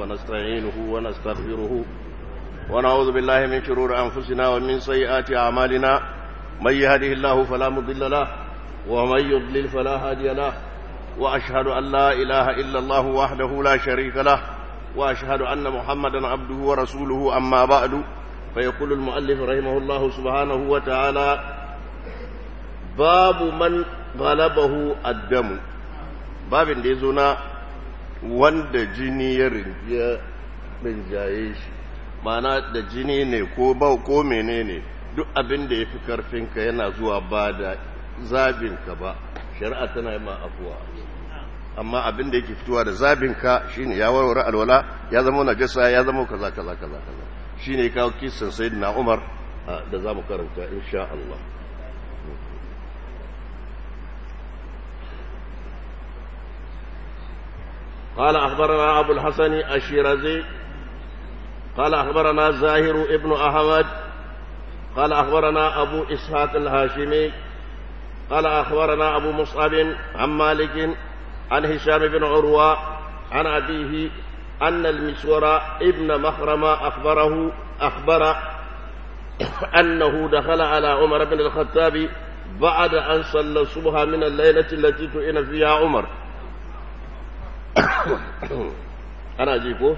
ونستعينه ونستغفره ونعوذ بالله من شرور أنفسنا ومن سيئات أعمالنا من يهده الله فلا مضل له ومن يضلل فلا هادي له وأشهد أن لا إله إلا الله وحده لا شريك له وأشهد أن محمدا عبده ورسوله أما بعد فيقول المؤلف رحمه الله سبحانه وتعالى باب من غلبه الدم باب da ya zo na wanda jini ya rinjaye shi mana da jini ne ko ba ko menene duk abin da ya fi karfinka yana zuwa ba da zabinka ba shari'a tana yi ma afuwa amma abin da yake fitowa da zabinka shine ya warware alwala ya zama najasa ya zama kaza kaza kaza kaza shine kawo kisan sayyidina Umar da zamu karanta insha Allah قال أخبرنا أبو الحسن الشيرازي قال أخبرنا زاهر ابن أحمد قال أخبرنا أبو إسحاق الهاشمي قال أخبرنا أبو مصعب عن مالك عن هشام بن عروة عن أبيه أن المسور ابن مخرم أخبره أخبر أنه دخل على عمر بن الخطاب بعد أن صلى الصبح من الليلة التي تؤن فيها عمر أنا أجيبه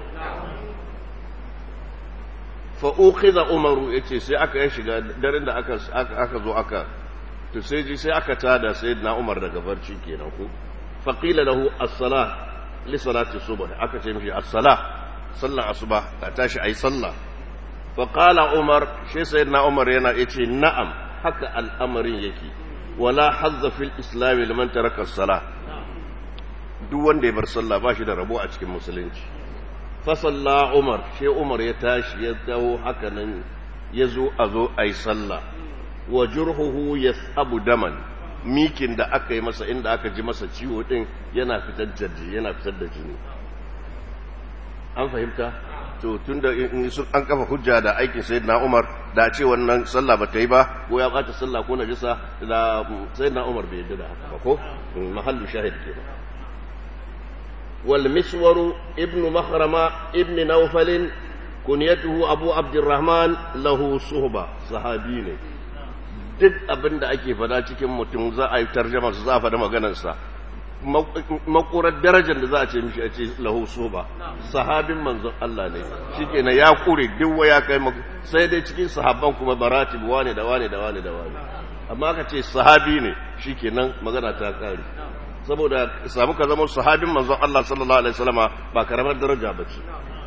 fa'uƙiza umaru ya ce sai aka yi shiga daren da aka zo aka to sai ji sai aka tada sai na umar daga barci kenan ku faƙila lahu as-sala li salati subh aka ce mishi as-sala sallan asuba ka tashi ayi sallah fa qala umar shi sai na umar yana yace na'am haka al'amarin yake wala hazza fil islam liman taraka as-sala duk wanda ya bar sallah ba shi da rabo a cikin musulunci fasalla umar shi umar ya tashi ya dawo haka nan ya zo a zo a yi sallah wa jurhuhu ya abu daman mikin da aka yi masa inda aka ji masa ciwo din yana fitar da yana fitar da jini an fahimta to tun da an kafa hujja da aikin sayyidina umar da ce wannan sallah ba ta yi ba ko ya bata sallah ko najisa da sayyidina umar bai yadda da haka ba ko mahallu shahid kenan والمسور ابن مخرمة ابن نوفل كنيته أبو عبد الرحمن له صحبة صحابيني duk abin da ake fada cikin mutum za a yi tarjama su za a fada maganarsa makurar darajar da za a ce mishi a ce lahu soba sahabin manzon Allah ne shikenan ya kure duk ya kai sai dai cikin sahabban kuma baratib wane da wane da wane da wane amma ka ce sahabi ne shikenan magana ta kare saboda samu ka zama sahabin manzon Allah sallallahu alaihi wasallama ba karamar daraja ba ce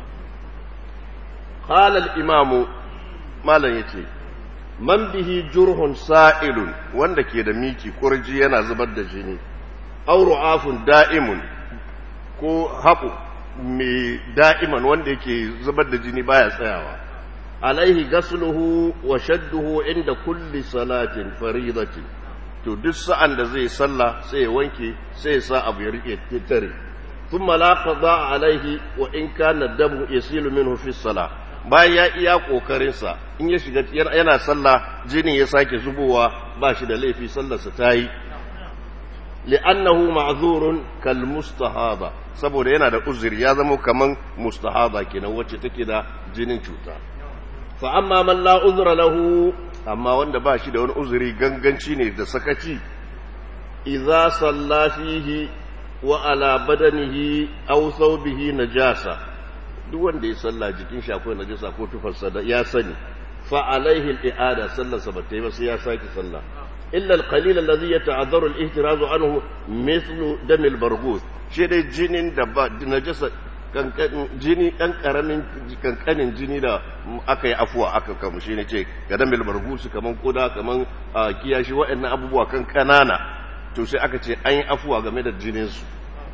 qala al-imamu malan yace man bihi jurhun sa'ilun wanda ke da miki kurji yana zubar da jini aw ru'afun da'imun ko haƙu mai da'iman wanda yake zubar da jini baya tsayawa alaihi gasluhu wa shadduhu inda kulli salatin faridatin to duk sa'an da zai sallah sai ya wanke sai ya sa abu ya rike tare sun malaka za a alaihi wa in kana damu ya silu min fi sala bayan ya iya ƙoƙarinsa in ya shiga yana sallah jinin ya sake zubowa ba shi da laifi sallarsa ta yi li'annahu ma'zurun kal mustahaba saboda yana da uzuri ya zama kaman mustahaba kenan wacce take da jinin cuta fa amma man la uzra lahu amma wanda ba shi da wani uzuri ganganci ne da sakaci idza salla fihi wa ala badanihi aw thawbihi najasa duk wanda ya salla jikin shi akwai najasa ko tufarsa da ya sani fa alaihi al-i'ada sallarsa ba ta yi ba sai ya saki sallah illa al-qalil alladhi yata'adharu al-ihtirazu anhu mithlu dam al-barghus shi dai jinin da ba najasa jini ɗan ƙaramin kankanin jini da aka yi afuwa aka kamu shi ne ce gadan bilbargusu kaman koda kaman kiyashi waɗannan abubuwa kan ƙanana to sai aka ce an yi afuwa game da jininsu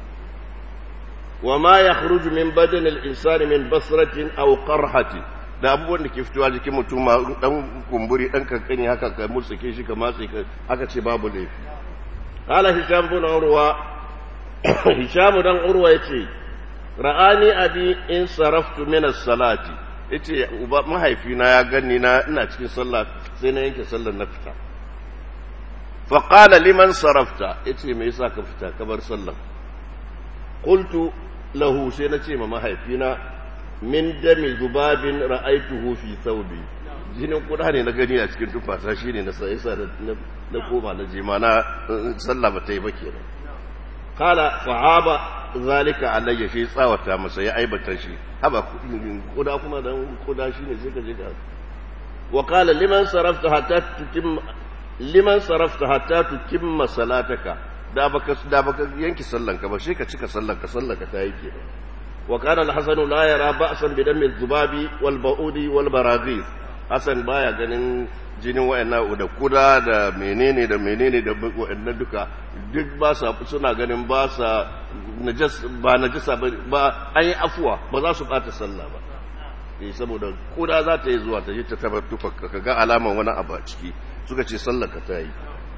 wa ma ya khruju min badan al-insani min basratin aw qarhatin da abubuwan da ke fitowa jikin mutum ma dan kumburi dan kankani haka ka mutsuke shi ka matse ka aka ce babu laifi qala hisham bin urwa hisham dan urwa yace ra'ani abi in saraftu min as-salati yace uba mahaifina ya ganni na ina cikin sallah sai na yanke sallar na fita fa qala liman sarafta yace me yasa ka fita ka bar sallar qultu lahu sai na ce ma mahaifina min dami zubabin ra'aituhu fi thawbi jinin kuda ne na gani a cikin tufasa shine na sai sa na koma na jima na sallah ba ta yi ba kenan kala fa'aba zalika alayya shi tsawata masa ya aibata shi haba kuda kuma dan kuda shine sai ka je ka wa qala liman sarafta hatta tutim liman sarafta hatta tutimma salataka da baka da baka yanki sallanka ba sai ka cika sallanka sallanka ta yi kenan wa kana al-hasan la yara ba'san bi dami zubabi wal ba'udi wal baraghis hasan baya ganin jinin wayannan da kuda da menene da menene da wayannan duka duk ba sa suna ganin ba sa najas ba najasa ba ba ai afuwa ba za su bata sallah ba eh saboda kuda za ta yi zuwa ta yi ta tabar tufa ka ga alaman wani abu a ciki suka ce sallar ka ta yi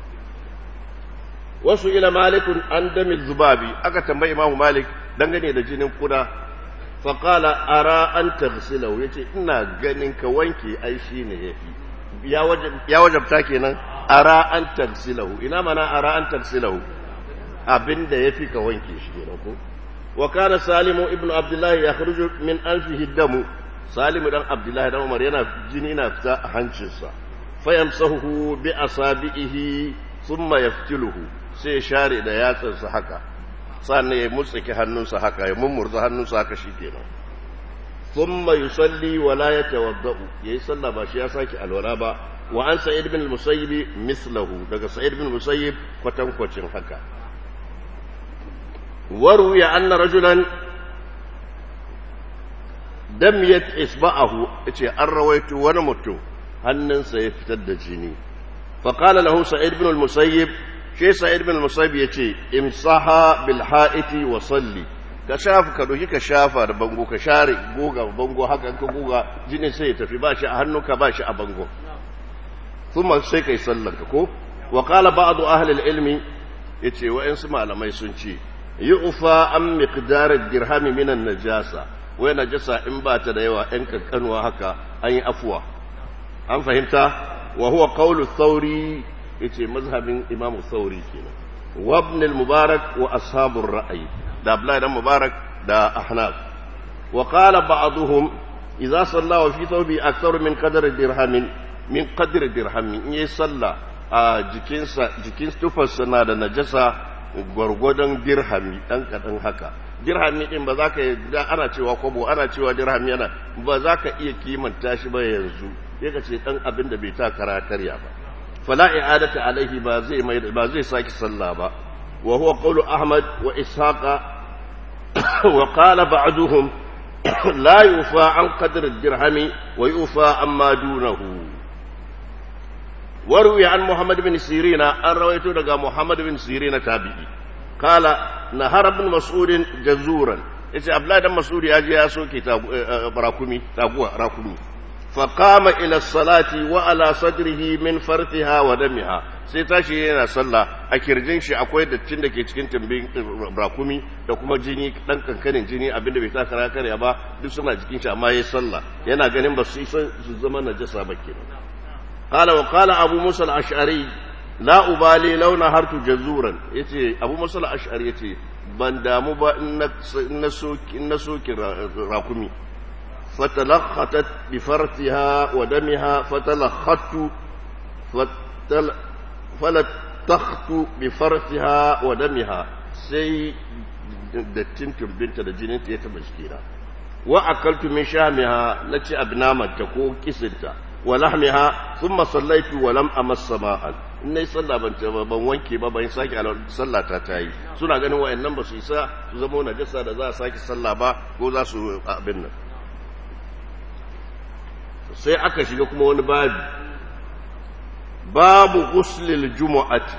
wasu ila malikun an dami zubabi aka tambayi imamu malik dangane da jinin kuda faƙala ara an tafsilau ya ce ina ganin ka wanke ai shi ne ya fi ya wajabta kenan ara an tafsilau ina mana ara an tafsilau abinda ya fi ka wanke shi kenan ko wa kana salimu ibnu abdullahi ya khruju min anfihi damu salimu dan abdullahi dan umar yana jini na fita a hancinsa fayamsahu bi asabihi thumma yaftiluhu sai ya share da yatsansa haka sannan ya mutsake hannunsa haka ya mummurza hannunsa haka shikenan thumma yusalli wa la yatawaddau yayi sallah ba shi ya saki alwala ba wa an sa'id bin al-musayyib mislahu daga sa'id bin al-musayyib kwatankwacin haka waruya anna rajulan damiyat isba'ahu yace an rawaito wani mutum hannunsa ya fitar da jini faƙala lahu sa'id bin al-musayyib shi sa'id bin al-musayyib yace imsaha bil ha'iti wa salli ka shafa ka doki ka shafa da bango ka share goga bango haka ka goga jinin sai ya tafi ba shi a hannunka ba shi a bango kuma sai kai sallar ka ko wa qala ba'd ahli al-ilmi yace wa'ansu malamai sun ce yu'fa an miqdar ad-dirham min an-najasa wai najasa in ba ta da yawa ɗan kankanuwa haka an yi afuwa an fahimta wa huwa qawlu thawri yace mazhabin imam thawri kenan wa ibn al-mubarak wa ashabur ra'yi da abdullahi dan mubarak da ahnaf wa qala ba'dhum idza salla wa fi thawbi akthar min qadar dirhamin min qadr dirhamin in yayi salla a jikinsa jikin tufarsa na da najasa gwargwadon dirhami dan kadan haka dirhami din ba za ka ana cewa kwabo ana cewa dirhami yana ba za ka iya kimanta shi ba yanzu sai ka ce dan abin da bai ta kara karya ba fala i'adata alaihi ba zai mai ba zai saki sallah ba wa huwa qawlu ahmad wa ishaqa wa qala ba'duhum la yufa an qadr ad-dirhami wa yufa amma dunahu وروي عن محمد بن سيرين أن رويته لقى محمد بن سيرين تابعي قال نهر ابن مسعود جزورا إذا أبلا دم مسعود يجي يسوكي راكمي تابوا راكمي فقام إلى الصلاة وعلى صدره من فرثها ودمها sai tashi yana sallah a kirjin shi akwai dattin da ke cikin tambin rakumi da kuma jini dan kankanin jini abinda bai taka karya ba duk suna jikin shi amma yayi sallah yana ganin ba su su zama najasa ba kenan قال وقال أبو موسى الأشعري لا أبالي لو نهرت جزورا يتي أبو موسى الأشعري يتي ban damu ba in na soki rakumi fatalakhatat bi fartiha wa damiha fatalakhattu falatakhtu bi fartiha wa damiha sai dattin turbinta da jininta ya taba jikina wa akaltu min shamiha naci abnamanta ko kisinta wa lahmiha thumma sallaitu wa lam amass sama'an in nayi sallah ban ban wanke ba ban sake sallah ta tayi suna ganin wayannan ba su isa su zama najasa da za a sake sallah ba ko za su abin nan sai aka shiga kuma wani babu babu ghuslil jumu'ati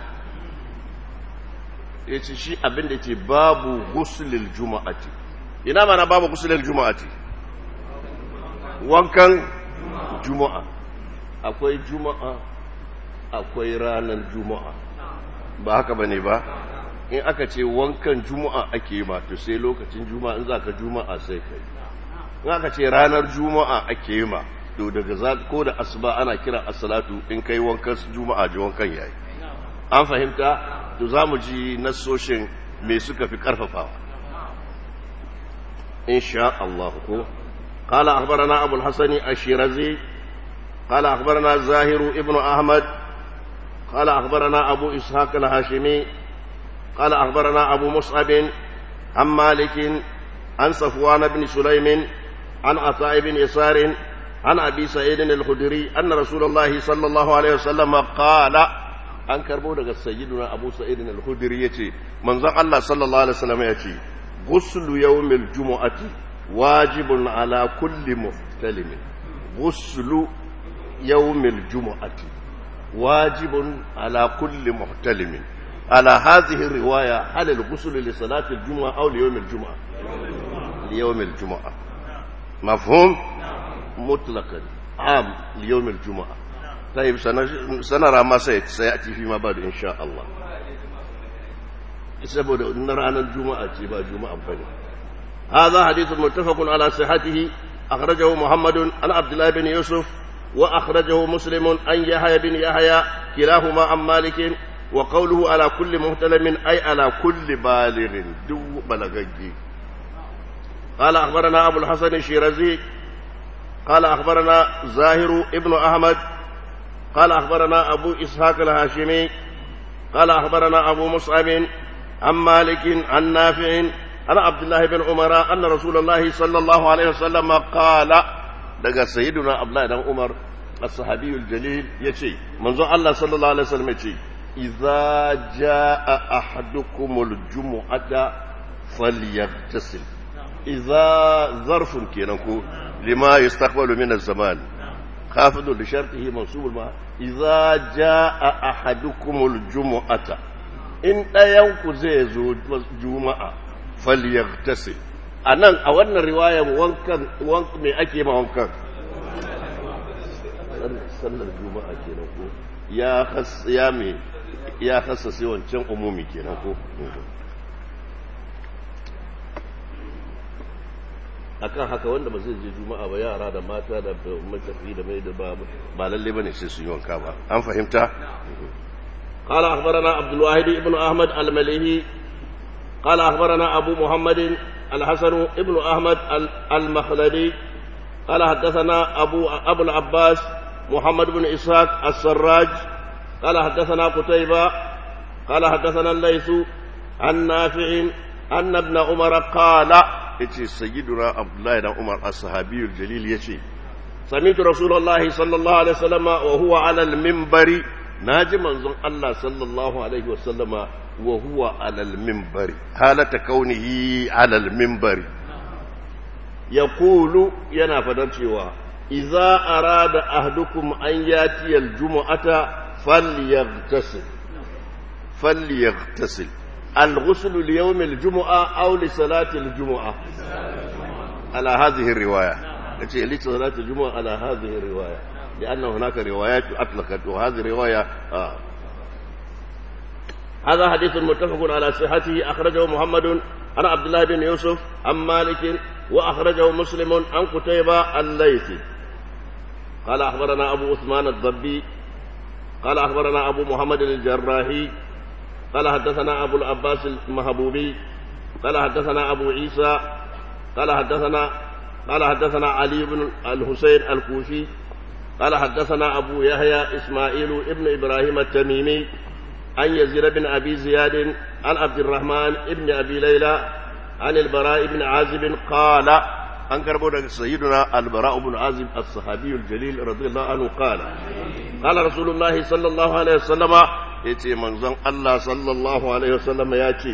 yace shi abin da yake babu ghuslil jumu'ati ina mana babu ghuslil jumu'ati wankan juma'a akwai juma'a akwai ranar juma'a ba haka bane ba in aka ce wankan juma'a ake ma to sai lokacin juma'a in zaka juma'a sai kai in aka ce ranar juma'a ake ma to daga za ko da asuba ana kira as-salatu in kai wankan juma'a ji wankan yayi an fahimta to zamu ji nasoshin me suka fi karfafawa insha Allah ko قال أخبرنا أبو الحسن الشيرازي قال أخبرنا زاهر ابن أحمد قال أخبرنا أبو إسحاق الهاشمي قال أخبرنا أبو مصعب عن مالك عن صفوان بن سليم عن عطاء بن يسار عن أبي سعيد الخدري أن رسول الله صلى الله عليه وسلم قال an karbo daga sayyiduna abu sa'id al-khudri yace manzon Allah sallallahu alaihi wasallam yace ghuslu yawmil jumu'ati wajibun ala kulli muhtalimin ghuslu yawmil jumu'ati wajibun ala kulli muhtalimin على هذه الرواية هل الغسل لصلاة الجمعة أو ليوم الجمعة ليوم الجمعة مفهوم مطلقا عام ليوم الجمعة طيب سنرى ما سيأتي فيما بعد إن شاء الله saboda na ranar juma'a ce ba juma'a bane هذا حديث متفق على صحته أخرجه محمد عن عبد الله بن يوسف وأخرجه مسلم عن يحيى بن يحيى كلاهما عن مالك وقوله على كل مهتلم أي على كل بالغ دو بلغجي قال أخبرنا أبو الحسن الشيرازي قال أخبرنا زاهر ابن أحمد قال أخبرنا أبو إسحاق الهاشمي قال أخبرنا أبو مصعب عن مالك عن نافع عن عبد الله بن عمر أن رسول الله صلى الله عليه وسلم قال لقى سيدنا عبد الله بن عمر الصحابي الجليل يشي منذ الله صلى الله عليه وسلم يشي إذا جاء أحدكم الجمعة فليغتسل إذا ظرف كينكو لما يستقبل من الزمان خافض لشرطه منصوب الماء إذا جاء أحدكم الجمعة إن ينكو زيزو جمعة فليغتسل anan a wannan riwayar wankan wankan me ake ma wankan sallar juma'a kenan ko ya khas ya me ya khassase wancan umumi kenan ko akan haka wanda ba zai je juma'a ba yara da mata da matafi da mai da ba ba lalle bane sai su yi wanka ba an fahimta قال أخبرنا عبد الواحد بن أحمد المليهي قال أخبرنا أبو محمد الحسن ابن أحمد المخلدي قال حدثنا أبو أبو العباس محمد بن إسحاق السراج قال حدثنا قتيبة قال حدثنا الليث عن نافع أن ابن عمر قال يتي سيدنا عبد الله بن عمر الصحابي الجليل يتي سمعت رسول الله صلى الله عليه وسلم وهو على المنبر ناجي منزون الله صلى الله عليه وسلم وهو على المنبر حالة كونه على المنبر يقول ينا فدرتوا إذا أراد أحدكم أن يأتي الجمعة فليغتسل فليغتسل الغسل ليوم الجمعة أو لصلاة الجمعة على هذه الرواية لصلاة الجمعة على هذه الرواية لأن هناك روايات أطلقت وهذه رواية آه. هذا حديث متفق على صحته أخرجه محمد عن عبد الله بن يوسف عن مالك وأخرجه مسلم عن قتيبة الليثي قال أخبرنا أبو عثمان الضبي قال أخبرنا أبو محمد الجراحي قال حدثنا أبو العباس المهبوبي قال حدثنا أبو عيسى قال حدثنا قال حدثنا علي بن الحسين الكوفي قال حدثنا أبو يحيى إسماعيل ابن إبراهيم التميمي عن يزيد بن أبي زياد عن عبد الرحمن ابن أبي ليلى عن البراء بن عازب قال an karbo daga sayyiduna albara ibn azib as-sahabi al-jalil radiyallahu anhu qala qala rasulullah sallallahu alaihi wasallama yace manzon Allah sallallahu alaihi wasallama yace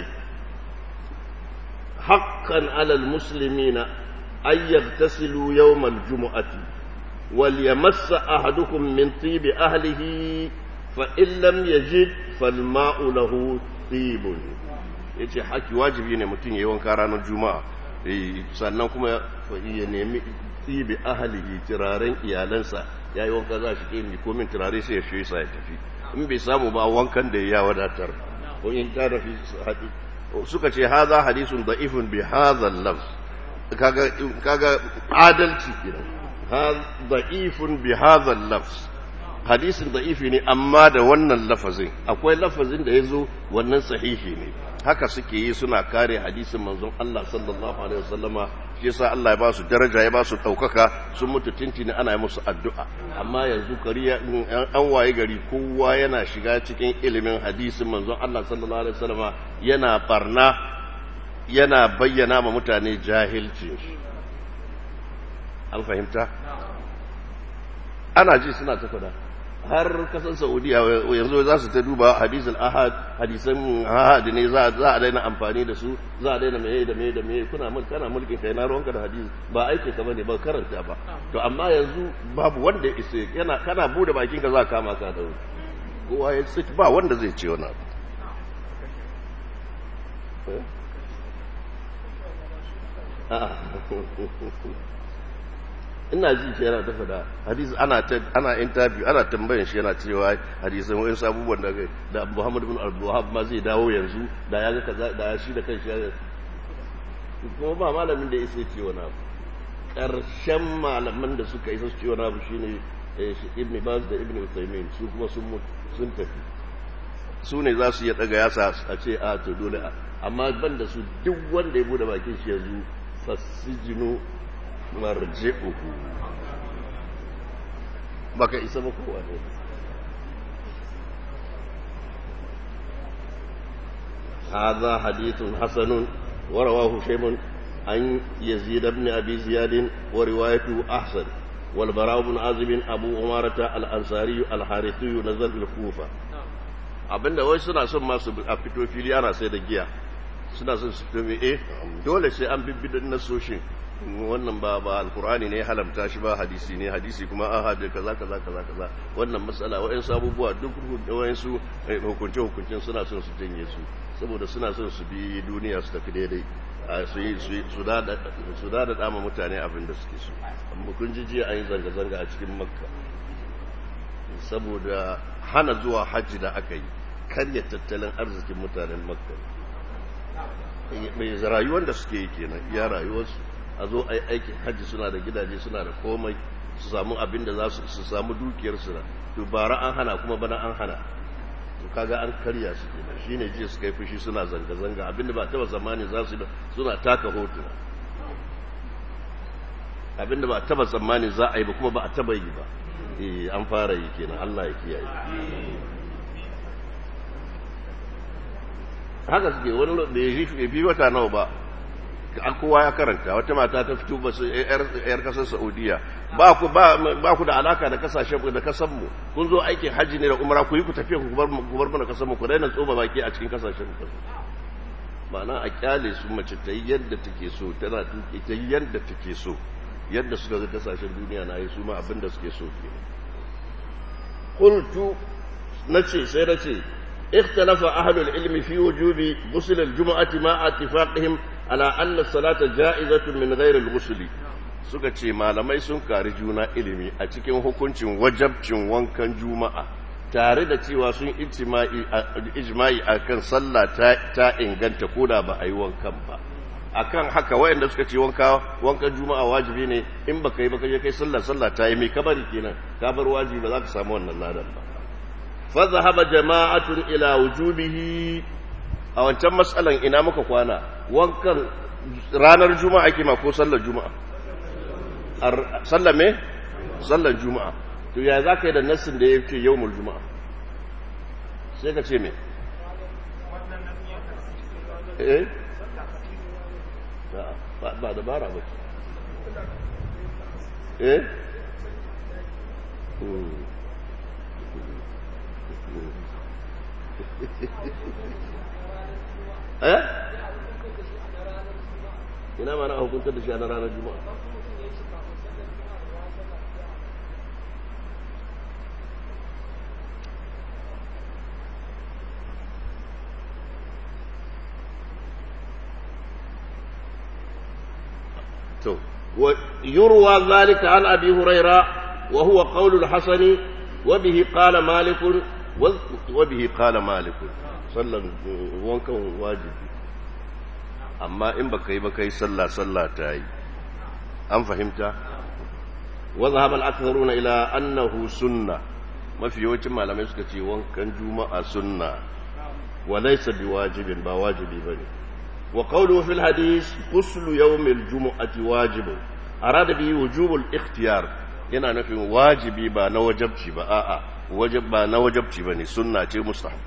haqqan ala al-muslimina ay yaghtasilu yawm al-jum'ati wal yamassa ahadukum min tibi ahlihi fa in lam yajid fal ma'u lahu tibun yace haki wajibi ne mutum yayi wanka ranar juma'a sannan kuma ya nemi tsibi ahalihi turaren iyalansa ya yi wanka za shi ke komin turare sai ya shi sa ya tafi in bai samu ba wankan da ya wadatar ko in ta rafi haɗi suka ce haza hadisun da'ifun bi hadha lafz kaga kaga adalci kenan da'ifun bi hadha lafz hadisin da'ifi ne amma da wannan lafazin akwai lafazin da ya zo wannan sahihi ne haka suke yi suna kare hadisin manzon Allah sallallahu alaihi wasallama shi yasa Allah ya ba su daraja ya ba su ɗaukaka sun mutu tintini ana yi musu addu'a amma yanzu kariya an waye gari kowa yana shiga cikin ilimin hadisin manzon Allah sallallahu alaihi wasallama yana barna yana bayyana ma mutane jahilcin shi an fahimta ana ji suna ta fada har kasan saudiya yanzu za su ta duba hadisul ahad hadisan ahad ne za a daina amfani da su za a daina meye da meye da meye kuna mun kana mulkin kai na ruwanka da hadisi ba aiki ka bane ba karanta ba to amma yanzu babu wanda ya isa yana kana bude bakin ka za ka kama ka da kowa ya sit ba wanda zai ce wani abu ina ji shi yana ta fada hadisi ana ana interview ana tambayan shi yana cewa hadisan wayan abubuwan da da Muhammad bin Abdul ma zai dawo yanzu da ya ga kaza da shi da kanshi ya kuma ba malamin da yake ce wani abu karshen malaman da suka isa su ce wani abu shine Ibn Baz da Ibn Uthaymeen su kuma sun mutu sun tafi su ne za su iya daga yasa a ce a to dole amma ban da su duk wanda ya bude bakin shi yanzu fasijinu marji'uhu baka isa ba kowa ne هذا حديث حسن ورواه شيم عن يزيد بن أبي زياد وروايته أحسن والبراء بن عازب أبو عمارة الأنصاري الحارثي نزل الكوفة abinda wai suna son masu a fito fili ana sai da giya suna son su fito eh dole sai an bibbidin nasoshin wannan ba ba alkur'ani ne halamta shi ba hadisi ne hadisi kuma ahad kaza kaza kaza kaza wannan matsala wayansu abubuwa duk wayansu hukunce hukuncin suna son su janye su saboda suna son su bi duniya su tafi daidai su yi su da su da dama mutane abin da suke so amma kun ji jiya an yi zanga zanga a cikin makka saboda hana zuwa hajji da aka yi karya tattalin arzikin mutanen makka mai rayuwar da suke yi kenan iya rayuwarsu a zo a yi aikin hajji suna da gidaje suna da komai su samu abin da za su samu dukiyarsu na dubara an hana kuma bana an hana to kaga an karya su kenan shine jiya suka yi fushi suna zanga-zanga abinda ba taba zamani za su suna taka hotuna abinda ba taba zamani za a yi ba kuma ba a taba yi ba eh an fara yi kenan Allah ya kiyaye haka suke wani da ya fi wata nawa ba an kowa ya karanta wata mata ta fito ba su yar kasar saudiya ba ku ba ku da alaka da kasashen da kasan mu kun zo aikin hajji ne da umara ku yi ku tafiya ku bar ku bar mana kasan mu ku daina tsoba baki a cikin kasashen ku ma'ana a kyale su mace ta yi yadda take so tana tuke ta yi yadda take so yadda suka ga kasashen duniya na yi su ma abin da suke so ke qultu nace sai nace اختلف أهل العلم في وجوب غسل الجمعة مع اتفاقهم على أن الصلاة جائزة من غير الغسل suka ce malamai sun kari juna ilimi a cikin hukuncin wajabcin wankan juma'a tare da cewa sun ijma'i a kan sallah ta inganta koda ba a yi wankan ba akan haka wayanda suka ce wanka wankan juma'a wajibi ne in baka yi baka je kai sallah sallah ta yi mai kabari kenan ka bar wajibi ba za ka samu wannan ladan ba فذهب جماعة إلى وجوبه a wancan matsalan ina muka kwana wankan ranar juma'a ke ko sallar juma'a sallar me sallar juma'a to ya za ka yi da nassin da ya ce yau juma'a sai ka ce me eh ba dabara ba eh eh ina mana hukuntar da shi a ranar juma'a to يروى ذلك عن أبي هريرة وهو قول الحسن وبه قال مالك وبه قال مالك sallan wankan wajibi amma in baka yi baka yi sallah sallah ta yi an fahimta wa zahaba al-aktharuna ila annahu sunna mafi yawancin malamai suka ce wankan juma'a sunna wa laysa biwajibin ba wajibi bane wa qawluhu fil hadith ghuslu yawmil jumu'ati wajibun arada bi wujubul ikhtiyar yana nufin wajibi ba na wajabci ba a'a wajib ba na wajabci bane sunna ce mustahab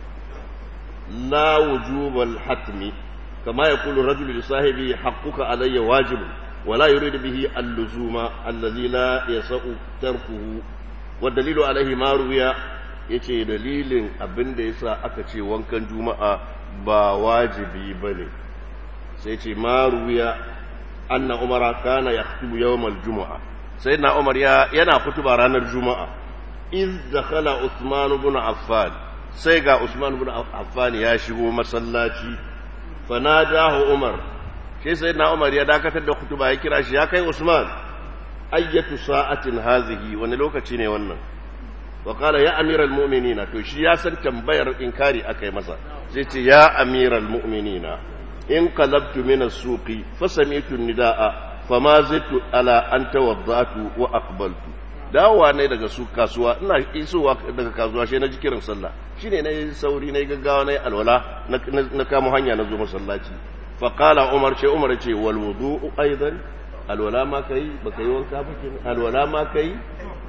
la wujubal hatmi kama yaqulu rajulu li sahibi haqquka alayya wajibun ولا يريد به اللزوم الذي لا يسع تركه والدليل عليه ما روي yace dalilin abin da yasa aka ce wankan juma'a ba wajibi bane sai ce ma ruwiya anna umara kana yaktubu yawmal juma'a sai na umar ya yana kutuba ranar juma'a iz dakhala usman ibn affan sai ga usman ibn affan ya shigo masallaci fanadahu umar shi sai na umar ya dakatar da kutuba ya kira shi ya kai usman ayyatu sa'atin hazihi wani lokaci ne wannan wa qala ya amiral mu'minina to shi ya san tambayar inkari akai masa sai ce ya amiral mu'minina in qalabtu min as-suqi fa sami'tu nidaa fama zittu ala an tawaddatu wa aqbaltu dawowa ne daga su kasuwa ina isowa daga kasuwa shi na ji kiran sallah shine na yi sauri na yi gaggawa na yi alwala na kamo hanya na zo masallaci faƙala umar ce umar ce walwudu aidan alwala ma ka yi ba ka yi wanka ba kenan alwala ma ka yi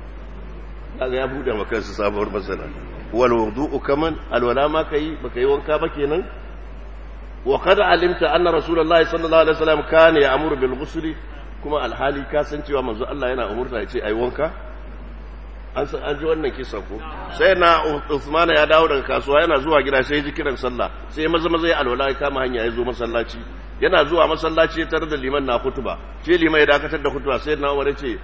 kaga ya buɗe ma kansu sabuwar masana walwudu kaman alwala ma ka yi ba ka yi wanka ba kenan wa qad alimta anna rasulullahi sallallahu alaihi wasallam kana ya'muru bil ghusl kuma alhali ka san cewa manzo Allah yana umurta ya ce ai wanka an san an ji wannan kisa ko sai na Uthman ya dawo daga kasuwa yana zuwa gida sai ji kiran sallah sai maza maza ya alwala ya kama hanya ya zo masallaci yana zuwa masallaci ya tarar da liman na hutuba shi liman ya dakatar da hutuba sai na Umar ya ce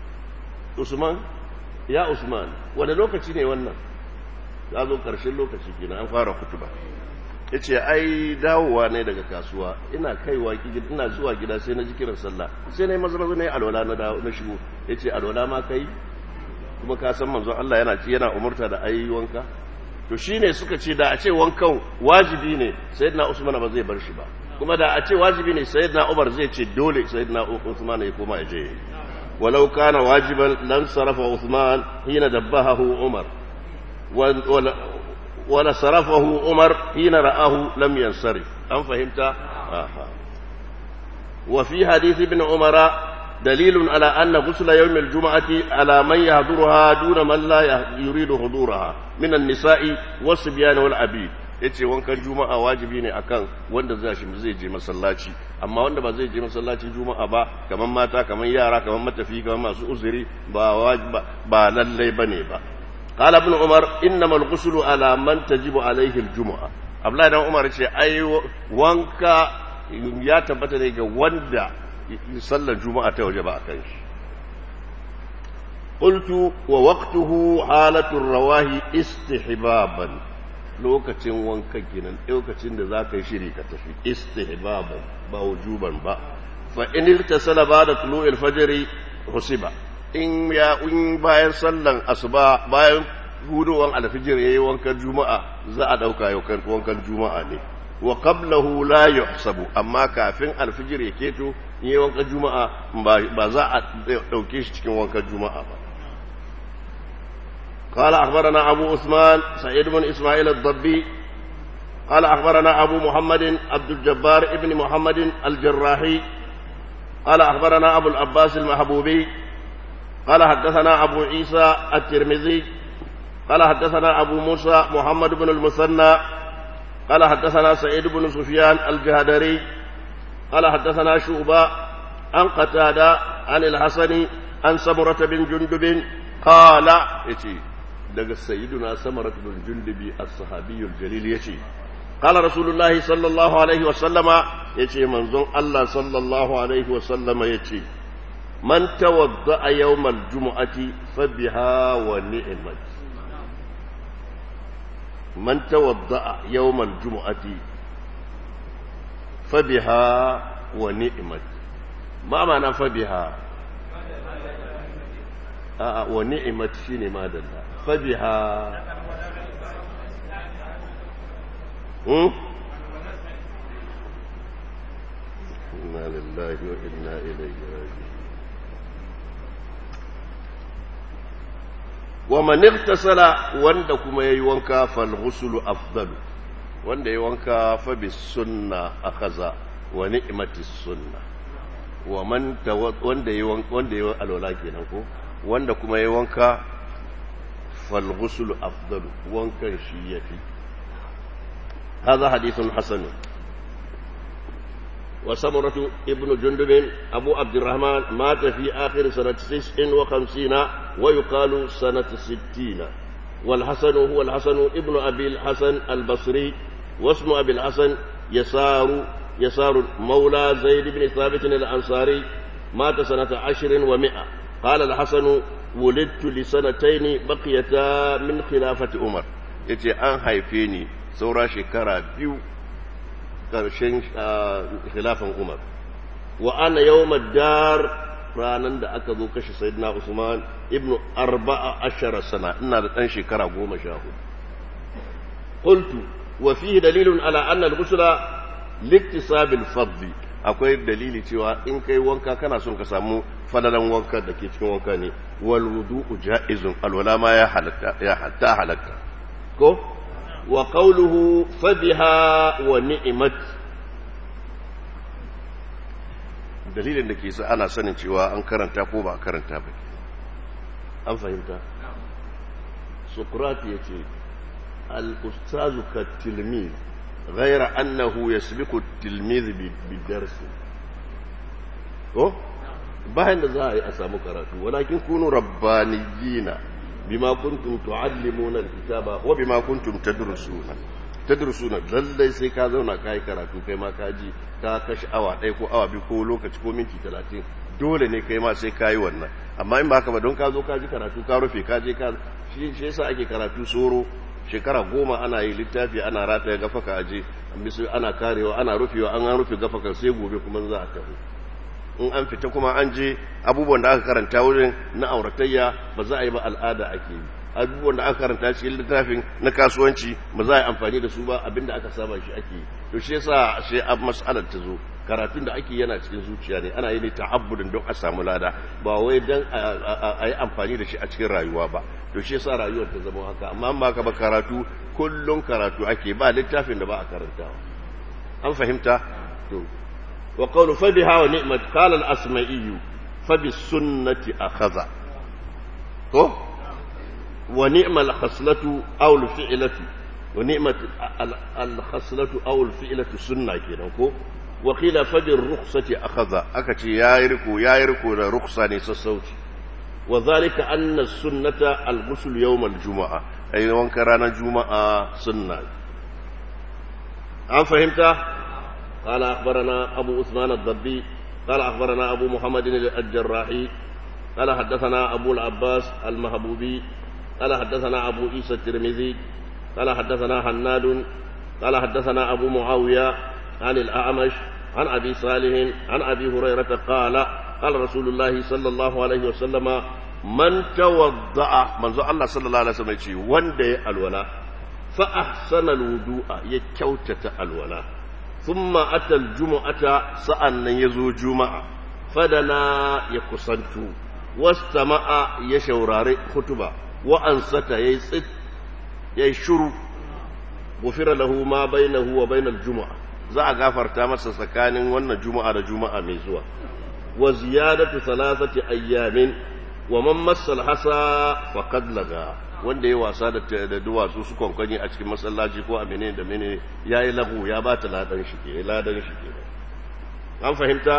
Usman ya Usman wani lokaci ne wannan ya zo karshen lokaci kenan an fara hutuba ya ce ai dawowa ne daga kasuwa ina kaiwa ina zuwa gida sai na ji kiran sallah sai na yi maza maza na yi alwala na shigo ya ce alwala ma kai kuma ka san manzon Allah yana ci yana umurta da ayi wanka to shine suka ce da a ce wankan wajibi ne sayyidina Usman ba zai bar shi ba kuma da a ce wajibi ne sayyidina Umar zai ce dole sayyidina Usman ya koma ya je walau kana wajiban lam sarafa Usman hina dabbahu Umar wala sarafahu Umar hina ra'ahu lam yansarif an fahimta aha wa fi hadith ibn Umara دليل على أن غسل يوم الجمعة على من يحضرها دون من لا يريد حضورها من النساء والصبيان والعبيد yace wankan juma'a wajibi ne akan wanda zai shi zai je masallaci amma wanda ba zai je masallacin juma'a ba kaman mata kaman yara kaman matafi kaman masu uzuri ba wajiba ba lalle bane ba qala ibn umar innama al-ghuslu ala man tajibu alayhi al-jumu'a abdullahi dan umar ce ai wanka ya tabbata ne ga wanda sallar juma'a ta waje ba a kan shi qultu wa waqtuhu halatul rawahi istihbaban lokacin wanka kenan lokacin da zaka yi shiri ka tafi istihbaban ba wujuban ba fa in iltasala ba'da tulu'il fajr husiba in ya in bayan sallan asuba bayan hudowan alfijir yayi wankan juma'a za a dauka yau wankan juma'a ne wa qablahu la yuhsabu amma kafin alfijir ya keto yi wankan juma'a ba za a dauke shi cikin wankan juma'a ba قال أخبرنا أبو عثمان سعيد بن إسماعيل الضبي قال أخبرنا أبو محمد عبد الجبار ابن محمد الجراحي قال أخبرنا أبو العباس المحبوبي قال حدثنا أبو عيسى الترمذي قال حدثنا أبو موسى محمد بن المثنى قال حدثنا سعيد بن سفيان الجهدري قال حدثنا شعبة عن قتادة عن الحسن عن سمرة بن جندب قال يتي دق سيدنا سمرة بن جندب الصحابي الجليل يتي قال رسول الله صلى الله عليه وسلم يتي منظر الله صلى الله عليه وسلم يتي من توضأ يوم الجمعة فبها ونعمت من توضأ يوم الجمعة فبها ونعمت ما معنى فبها آه ونعمت شيني ما دلها فبها هم؟ إنا لله وإنا إليه راجعون wa man igtasala wanda kuma yayi wanka fal ghuslu afdalu wanda yayi wanka fa bis sunna akaza wa ni'matis sunna wa man wanda yayi wanka wanda yayi alwala kenan ko wanda kuma yayi wanka fal ghuslu afdalu wankan shi yafi هذا حديث حسن وسمرة ابن جندب أبو عبد الرحمن مات في آخر سنة تسع وخمسين ويقال سنة ستين والحسن هو الحسن ابن أبي الحسن البصري واسم أبي الحسن يسار يسار مولى زيد بن ثابت الأنصاري مات سنة عشر ومئة قال الحسن ولدت لسنتين بقيتا من خلافة عمر يتي أن هيفيني saura shekara biyu ƙarshen khilafan umar wa ana yawon dar ranar da aka zo kashe sayyidina usman ibnu arba'a ashara sana ina da ɗan shekara goma sha hudu qultu wa fihi dalilun ala anna al-ghusla liktisabil fadli akwai dalili cewa in kai wanka kana son ka samu fadalan wanka da ke cikin wanka ne wal wudu'u ja'izun alwala ma ya halatta ya hatta halatta ko wa qawluhu fabiha wa ni'mat dalilin da ke sa ana sanin cewa an karanta ko ba karanta ba an fahimta sokrati yace al-ustazu ka tilmiz غير أنه يسبق التلميذ بالدرس ko bayan da za a yi a samu karatu walakin kunu rabbaniyina bima kuntum tuallimuna alkitaba wa bima kuntum tadrusuna tadrusuna lallai sai ka zauna kai karatu kai ma ka ji ka kashi awa ɗaya ko awa biyu ko lokaci ko minti talatin dole ne kai ma sai ka yi wannan amma in ba haka ba don ka zo ka ji karatu ka rufe ka je ka shi yasa ake karatu soro shekara goma ana yi littafi ana rataya gafaka aje misu ana karewa ana rufewa an an rufe gafaka sai gobe kuma za a tafi in an fita kuma an je abubuwan da aka karanta wurin na auratayya ba za a yi ba al'ada ake yi abubuwan da aka karanta cikin littafin na kasuwanci ba za a yi amfani da su ba abinda aka saba shi ake yi to shi yasa sai a mas'alar ta zo karatun da ake yana cikin zuciya ne ana yi ne ta'abbudin don a samu lada ba wai don a yi amfani da shi a cikin rayuwa ba to shi yasa rayuwar ta zama haka amma ba ka ba karatu kullum karatu ake ba littafin da ba a karantawa an fahimta to wa qawlu fa biha wa ni'mat qala al-asma'i fa bis sunnati akhadha ko wa ni'mal khaslatu aw al-fi'latu wa ni'mat al-khaslatu aw al-fi'latu sunna kenan ko wa qila fa bir rukhsati akhadha aka ce yayi riko yayi riko da rukhsa ne sassauci وذلك أن السنة الغسل يوم الجمعة أي وان كان جمعة سنة أم فهمت؟ قال أخبرنا أبو عثمان الضبي قال أخبرنا أبو محمد الجراحي قال حدثنا أبو العباس المهبوبي قال حدثنا أبو عيسى الترمذي قال حدثنا حناد قال حدثنا أبو معاوية عن الأعمش عن أبي صالح عن أبي هريرة قال قال رسول الله صلى الله عليه وسلم من توضأ من الله صلى الله عليه وسلم يقول وندي الولاء فأحسن الوضوء يكوتة الولاء ثم أتى الجمعة سأن يزو جمعة فدنا يكسنت واستمع يشورار خطبة وأنست يسد يشر غفر له ما بينه وبين الجمعة za a gafarta masa tsakanin wannan juma'a da juma'a mai zuwa wa ziyadatu thalathati ayyamin wa man massal hasa faqad laga wanda ya wasa da da duwatsu su kwankwanyi a cikin masallaci ko a menene da menene yayi lahu ya bata ladan shi ke ladan shi ke an fahimta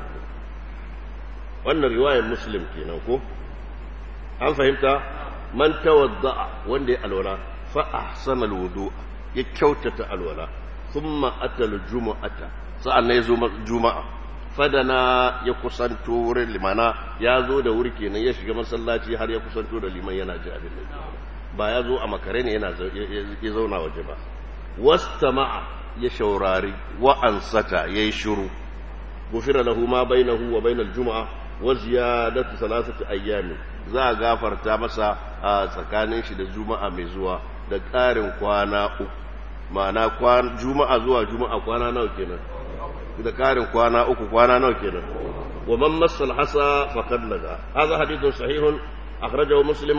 wannan riwayar muslim kenan ko an fahimta man tawadda wanda ya alwala fa ahsana alwudu ya kyautata alwala thumma atal jumu'ata sa'an ya zo juma'a fadana ya kusanto wurin limana ya zo da wuri kenan ya shiga masallaci har ya kusanto da liman yana ji abin da ba ya zo a makare ne yana ya zauna waje ba wastama'a ya shaurari wa ansata yayi shiru gufira lahu ma bainahu wa bainal juma'a wa ziyadatu thalathati ayyamin za a gafarta masa a tsakanin shi da juma'a mai zuwa da ƙarin kwana uku ma'ana juma'a zuwa juma'a kwana nawa kenan da karin kwana uku kwana nawa kenan wa man massal hasa faqad laga hadha hadithun sahihun akhrajahu muslim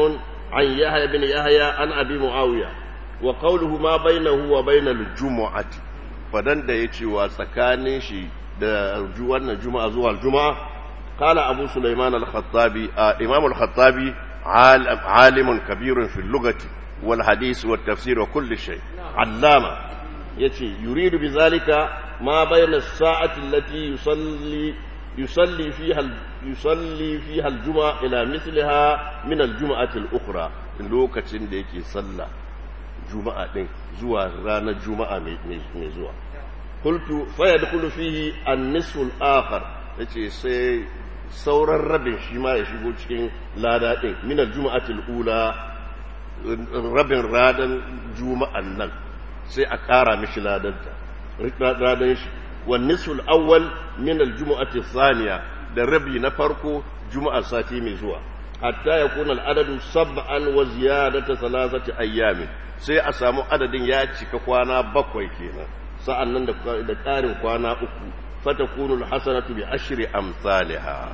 عن يحيى بن يحيى عن أبي معاوية وقوله ما بينه وبين الجمعة فدن da yace wa tsakanin shi da wannan juma'a zuwa juma'a qala abu sulaiman al-khattabi imam al-khattabi alim kabir fi al-lughati wal hadith wa tafsir wa kulli shay allama yace yuridu bi zalika ma bayna as-sa'ati allati yusalli يصلي فيها يصلي فيها الجمعة إلى مثلها من الجمعة الأخرى لوكacin da yake sallah juma'a din zuwa ranar juma'a mai zuwa qultu fa yadkhulu fihi an-nisfu al-akhar yace sai sauran rabin shi ma ya shigo cikin lada din min al-jum'ati al-ula rabin radan juma'an nan sai a kara mishi ladanta radan shi والنصف الأول من الجمعة الثانية للربي نفرق جمعة ساتي مزوع حتى يكون العدد سبعا وزيادة ثلاثة أيام sai a samu adadin ya cika kwana bakwai kenan sa'an nan da ƙarin kwana uku fatakunul hasanatu bi ashri amsalha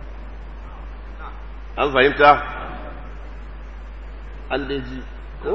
an fahimta an dai ji ko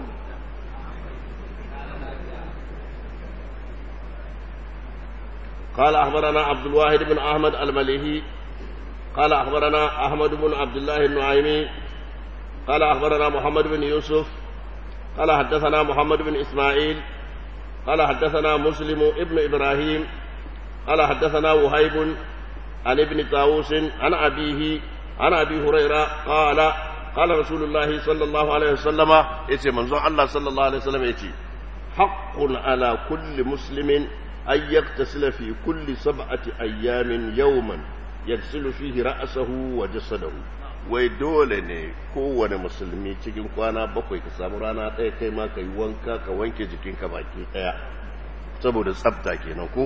قال أخبرنا عبد الواحد بن أحمد المليهي قال أخبرنا أحمد بن عبد الله النعيمي قال أخبرنا محمد بن يوسف قال حدثنا محمد بن إسماعيل قال حدثنا مسلم ابن إبراهيم قال حدثنا وهيب عن ابن طاووس عن أبيه عن أبي هريرة قال قال رسول الله صلى الله عليه وسلم يتي منظور الله صلى الله عليه وسلم يتي حق على كل مسلم أن يغتسل في كل سبعة أيام يوما يغسل فيه رأسه وجسده wai dole ne kowane musulmi cikin kwana bakwai ka samu rana ɗaya kai ma ka yi wanka ka wanke jikinka baki ɗaya saboda tsafta kenan ko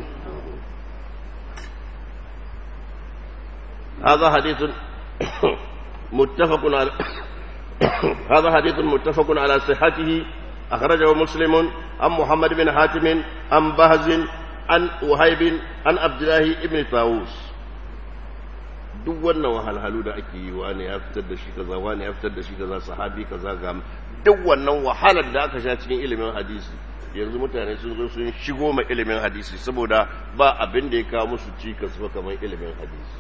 هذا حديث متفق على هذا حديث متفق على صحته أخرجه مسلم عن محمد بن حاتم عن بهز عن وهيب عن عبد الله بن طاووس duk wannan wahalhalu da ake yi wani ya fitar da shi kaza wani ya fitar da shi kaza sahabi kaza ga duk wannan wahalar da aka sha cikin ilimin hadisi yanzu mutane sun zo sun shigo ma ilimin hadisi saboda ba abin da ya kawo musu cikas ba kamar ilimin hadisi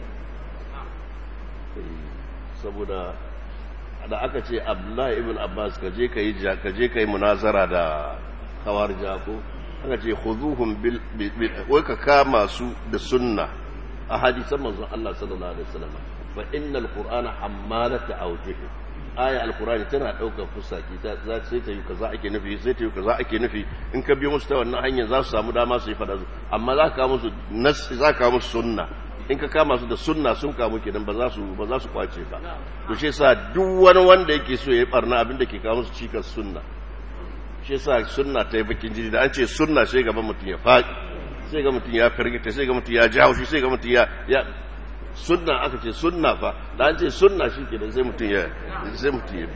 saboda da aka ce abdullahi ibn abbas ka je ka yi ka je ka yi munazara da kawar jako aka ce khuzuhum bil wai ka kama su da sunna a hadisan manzon Allah sallallahu alaihi wasallam fa innal qur'ana hammalata awjuh aya alqur'ani tana daukar fusaki ta za sai ta yi kaza ake nufi sai ta yi kaza ake nufi in ka biyo musu ta wannan hanyar za su samu dama su yi fada amma za ka musu nas za ka musu sunna in ka kama su da sunna sun kamu kenan ba za su ba za su kwace ba to shi yasa duk wani wanda yake so ya yi barna abin da ke kawo musu cikas sunna shi yasa sunna ta yi bakin jini da an ce sunna sai gaban mutum ya faɗi sai ga mutum ya firgita sai ga mutum ya ji haushi sai ga mutum ya ya sunna aka ce sunna fa da an ce sunna shi kenan sai mutum ya sai mutum ya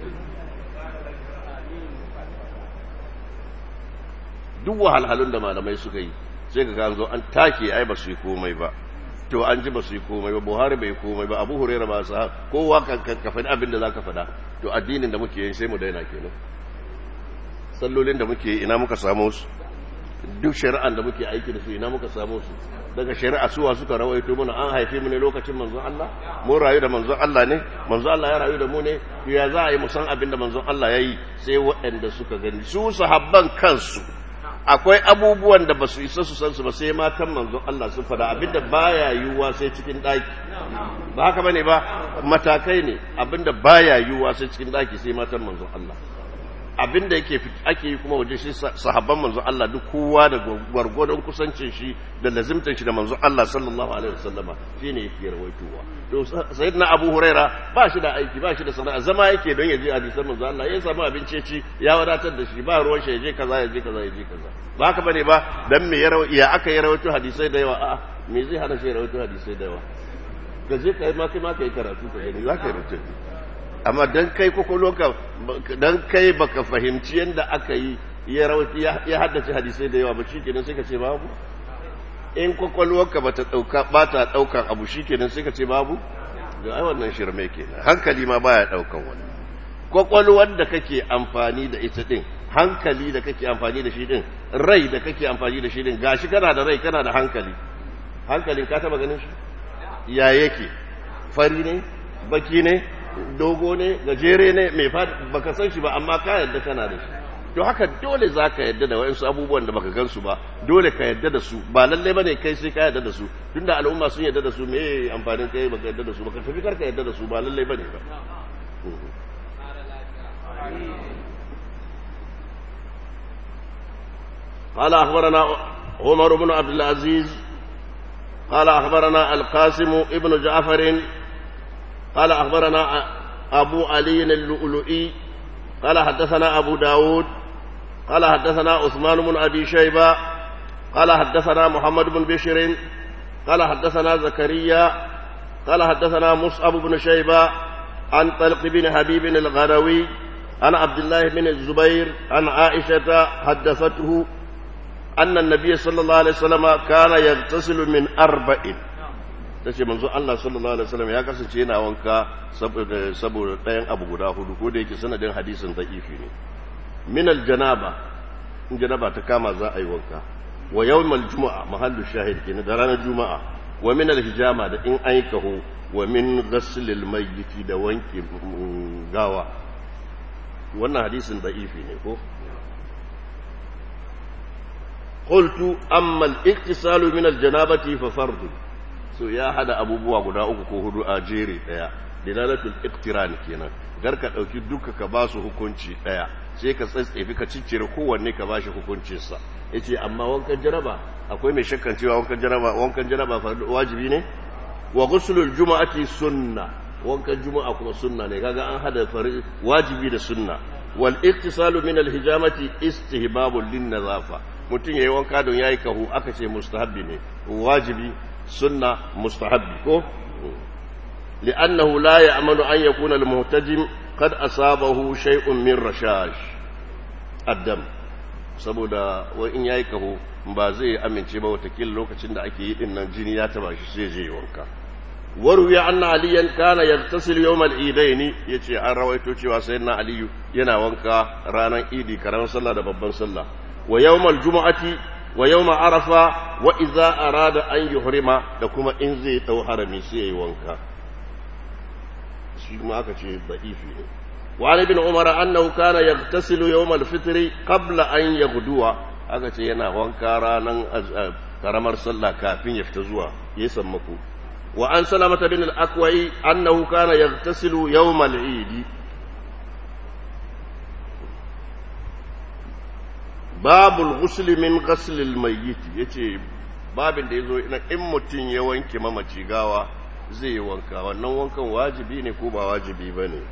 duk wahalhalun da malamai suka yi sai ka zo an take ai ba su yi komai ba to an ji ba su yi komai ba buhari bai komai ba abu hurera ba sa kowa ka faɗi abin da za ka faɗa to addinin da muke yi sai mu daina kenan sallolin da muke ina muka samu su duk shari'an da muke aiki da su ina muka samu su daga shari'a suwa suka rawaito mana an haife mu ne lokacin manzon Allah mun rayu da manzon Allah ne manzon Allah ya rayu da mu ne ya za a yi mu san abin da manzon Allah ya yi sai waɗanda suka gani su sahabban kansu akwai abubuwan da ba su isa su san su ba sai matan manzon Allah sun fada abinda baya yiwuwa sai cikin daki ba haka bane ba matakai ne abinda baya yiwuwa sai cikin daki sai matan manzon Allah abinda yake ake yi kuma waje shi sahabban manzon Allah duk kowa da gwargwadon kusancin shi da lazimtan shi da manzon Allah sallallahu alaihi wasallama shine yake rawaitowa to sayyidina Abu Huraira ba shi da aiki ba shi da sana'a zama yake don ya je hadisan manzon Allah ya samu abinci ci ya wadatar da shi ba ruwan shi ya je kaza ya je kaza ya je kaza ba haka bane ba dan me ya aka yi rawaito hadisai da yawa a'a me zai hana shi rawaito hadisai da yawa ka je kai ma kai ma kai karatu ka gani za ka yi rawaito amma dan kai kwakwalwarka dan kai baka fahimci yadda aka yi ya haddace hadisai da yawa ba shi kenan sai ka ce babu in kwakwalwarka ba ta ɗauka ba ta ɗaukan abu shi kenan sai ka ce babu ga ai wannan shirme kenan hankali ma baya ɗaukan wani kwakwalwar da kake amfani da ita din hankali da kake amfani da shi din rai da kake amfani da shi din gashi kana da rai kana da hankali hankalin ka taba ganin shi ya yake fari ne baki ne dogo ne gajere ne mai baka san shi ba amma ka yadda kana da shi to haka dole za ka yadda da wa'insu abubuwan da baka gansu ba dole ka yadda da su ba lalle ba ne kai sai ka yadda da su tunda al'umma sun yadda da su me amfanin kai baka yadda da su baka tafi karka yadda da su ba lalle ba ne ba قال أخبرنا عمر بن عبد العزيز قال أخبرنا القاسم ابن جعفر قال أخبرنا أبو علي اللؤلؤي قال حدثنا أبو داود قال حدثنا عثمان بن أبي شيبة قال حدثنا محمد بن بشر قال حدثنا زكريا قال حدثنا مصعب بن شيبة عن طلق بن حبيب الغروي عن عبد الله بن الزبير عن عائشة حدثته أن النبي صلى الله عليه وسلم كان يغتسل من أربع tace manzo Allah sallallahu alaihi wasallam ya kasance yana wanka saboda saboda ɗayan abu guda hudu ko da yake sanadin hadisin da'ifi ne min aljanaba in janaba ta kama za a yi wanka wa yawmal juma'a mahallu shahid kenan da ranar juma'a wa min alhijama da in an yi kaho wa min ghaslil mayyiti da wanke gawa wannan hadisin da'ifi ne ko قلت أما الاغتسال من الجنابة ففرض so ya hada abubuwa guda uku ko hudu a jere daya dilalatul iqtiran kenan gar ka dauki duka ka ba su hukunci daya sai ka tsatsefi ka ciccire kowanne ka bashi hukuncin sa yace amma wankan janaba akwai mai shakkan cewa wankan janaba wankan janaba wajibi ne wa ghuslul jumu'ati sunna wankan juma'a kuma sunna ne kaga an hada wajibi da sunna wal iktisalu min al hijamati istihbabun lin nazafa mutum yayi wanka don yayi kahu aka ce mustahabbi ne wajibi sunna mustahabbi ko li'annahu la ya'malu an yakuna al muhtajim qad asabahu shay'un min rashash addam saboda wai in yayi kahu ba zai amince ba watakila lokacin da ake yi din nan jini ya taba shi sai je wanka وروي أن عليا كان يغتسل يوم العيدين يتي an rawaito cewa sayyidina aliyu yana wanka ranar idi karan sallah da babban sallah wa yawmal jumu'ati wa yawma arafa wa idza arada an yuhrima da kuma in zai dau harami sai yayi wanka shi kuma aka ce da'ifi ne wa ali bin umar annahu kana yaghtasilu yawm al-fitr qabla an yaghduwa aka ce yana wanka ranar karamar sallah kafin ya fita zuwa yayi sammako وعن سلمة بن الأكوي أنه كان يغتسل يوم العيد باب الغسل من غسل الميت yace babin da yazo ina in mutun ya wanke mamaci gawa zai wanka wannan wankan wajibi ne ko ba wajibi bane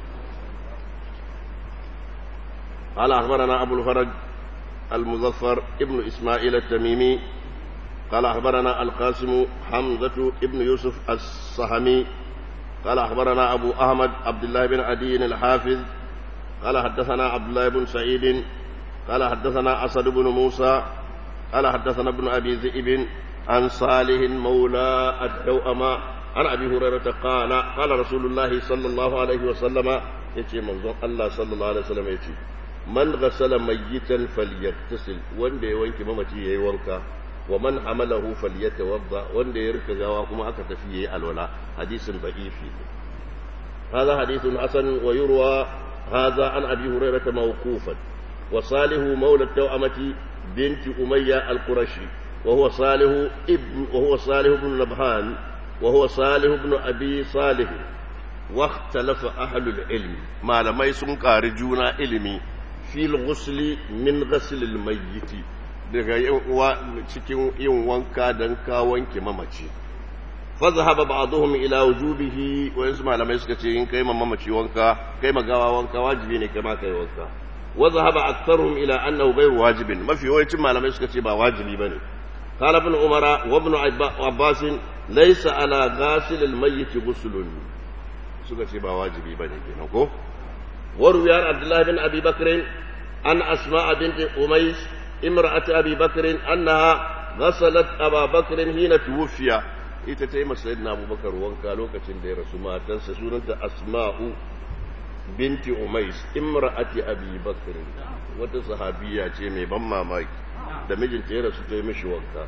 قال أخبرنا أبو الفرج المظفر ابن إسماعيل التميمي قال أخبرنا القاسم حمزة ابن يوسف الصهمي قال أخبرنا أبو أحمد عبد الله بن عدي الحافظ قال حدثنا عبد الله بن سعيد قال حدثنا أسد بن موسى قال حدثنا ابن أبي ذئب عن صالح مولى التوأمة عن أبي هريرة قال قال رسول الله صلى الله عليه وسلم يتي منظر الله صلى الله عليه وسلم يتي من غسل ميتا فليغتسل وان دي وانك ممتي يوانك ومن حمله فليتوضا وان يرك غوا كما aka tafi yayi alwala hadisin da'ifi هذا حديث حسن ويروى هذا عن ابي هريره موقوفا وصالح مولى التوأمة بنت أمية القرشي وهو صالح ابن وهو صالح بن نبهان وهو صالح بن أبي صالح واختلف أهل العلم ما لم يسن كارجونا علمي في الغسل من غسل الميت daga cikin yin wanka don ka wanke mamaci fazahaba ba'dhum ila wujubihi wa yansu malamai suka ce in kai mamaci wanka kai magawa wanka wajibi ne kai ma kai wanka wa zahaba aktharuhum ila annahu ghayr wajibin mafi yawancin malamai suka ce ba wajibi bane qala ibn umara wa ibn abbas laysa ala ghasil al mayyit ghuslun suka ce ba wajibi bane kenan ko wa ruwiya abdullah bin abi bakr an asma bint umays امرأة أبي بكر أنها غسلت أبا بكر حين توفي ita ta yi masayidina abubakar wanka lokacin da ya rasu matansa sunanta asma'u binti umais imra'ati abi bakr wata sahabiya ce mai ban mamaki da mijinta ya rasu ta yi mishi wanka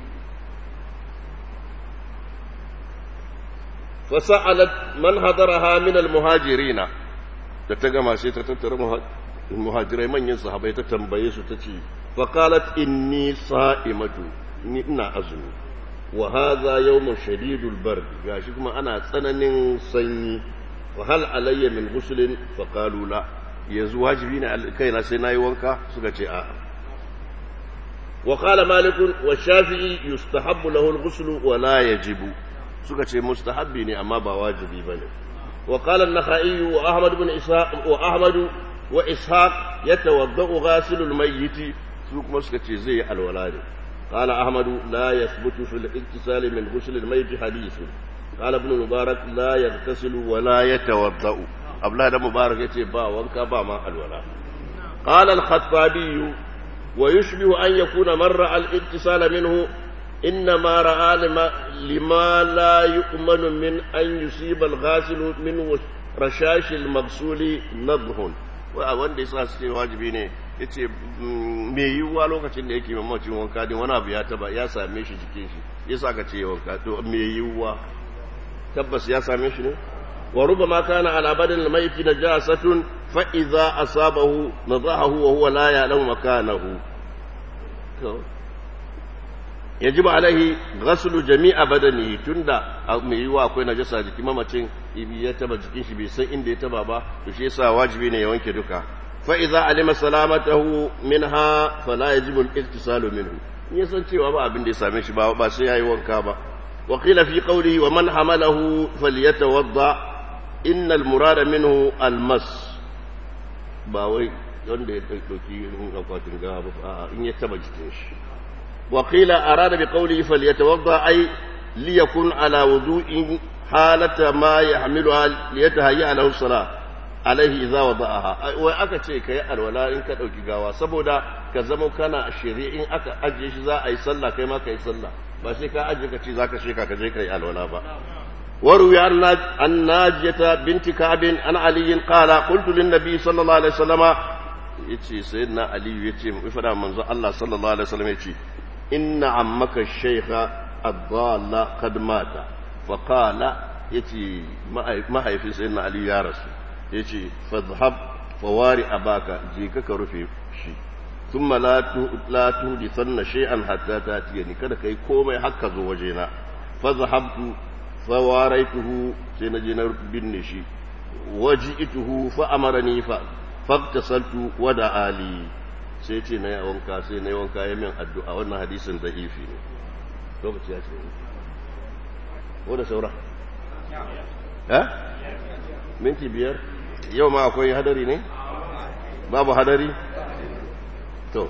fasa'alat man hadaraha min almuhajirina da ta gama sai ta tattara muhajirai manyan sahabai ta tambaye su ta ce faqalat inni sa'imatu ni ina azumi wa hadha yawmun shadidul bard gashi kuma ana tsananin sanyi wa hal alayya min ghuslin faqalu la yanzu wajibi ne kaina sai nayi wanka suka ce a'a wa qala malik wa shafi'i yustahabbu lahu al-ghusl wa la yajibu suka ce mustahabbi ne amma ba wajibi bane wa qala an-nakhai wa ahmad ibn ishaq wa ahmad wa ishaq yatawaddau ghasilul mayyit su kuma suka ce zai alwala ne قال أحمد لا يثبت في الاغتسال من غسل الميت حديث قال ابن مبارك لا يغتسل ولا يتوضأ أبلا ده مبارك يتي با وانكا با ما الولا قال الخطابي ويشبه أن يكون مر الاغتسال منه إنما رأى لما, لما لا يؤمن من أن يصيب الغاسل من رشاش المغسول نضح wanda ya sa su ce wajibi ne ya ce mai yiwuwa lokacin da yake mamacin wanka din wani abu ya taba ya same shi jikin shi ya sa ka ce wanka to mai yiwuwa tabbas ya same shi ne wa ruba ma kana ala badal maiti najasatun fa idza asabahu nadahahu wa huwa la ya'lamu makanahu to yajibu alaihi ghaslu jami'a badanihi tunda mai yiwuwa akwai najasa jikin mamacin ya taba jikin shi bai san inda ya taba ba to shi yasa wajibi ne ya wanke duka fa idza alima salamatahu minha fala yajibu al-ittisalu minhu in ya san cewa ba abin da ya same shi ba ba sai yayi wanka ba wa qila fi qawlihi wa man hamalahu falyatawadda innal murada minhu al-mas ba wai wanda ya dauki akwatin gawa ba in ya taba jikin shi wa qila arada bi qawlihi falyatawadda ay liyakun ala wudu'in halata ma yahmiluha liyatahayya lahu salat alaihi idza wada'aha wai aka ce kai alwala in ka dauki gawa saboda ka zama kana shiri in aka ajiye shi za a yi sallah kai ma kai sallah ba sai ka ajiye ka ce zaka sheka ka je kai alwala ba وروي عن ناجية بنت كعب عن علي قال قلت للنبي صلى الله عليه وسلم يتي سيدنا علي يتي فدا منزو الله صلى الله عليه وسلم يتي إن عمك الشيخ الضال قد مات فقال يتي ما هي في سيدنا علي يا رسول يتي فاذهب فواري أباك جيك كرفي شي ثم لا لا تحدثن شيئا حتى تاتيني kada kai komai haka zo wajena فذهبت فواريته سنجنا بن شي وجئته فأمرني فاغتسلت ودعا لي sai ce na yi wanka sai na yi wanka ya min addu'a wannan hadisin da ifi ne lokaci ya ce wadda saura ha? minti biyar yau ma akwai hadari ne? babu hadari? to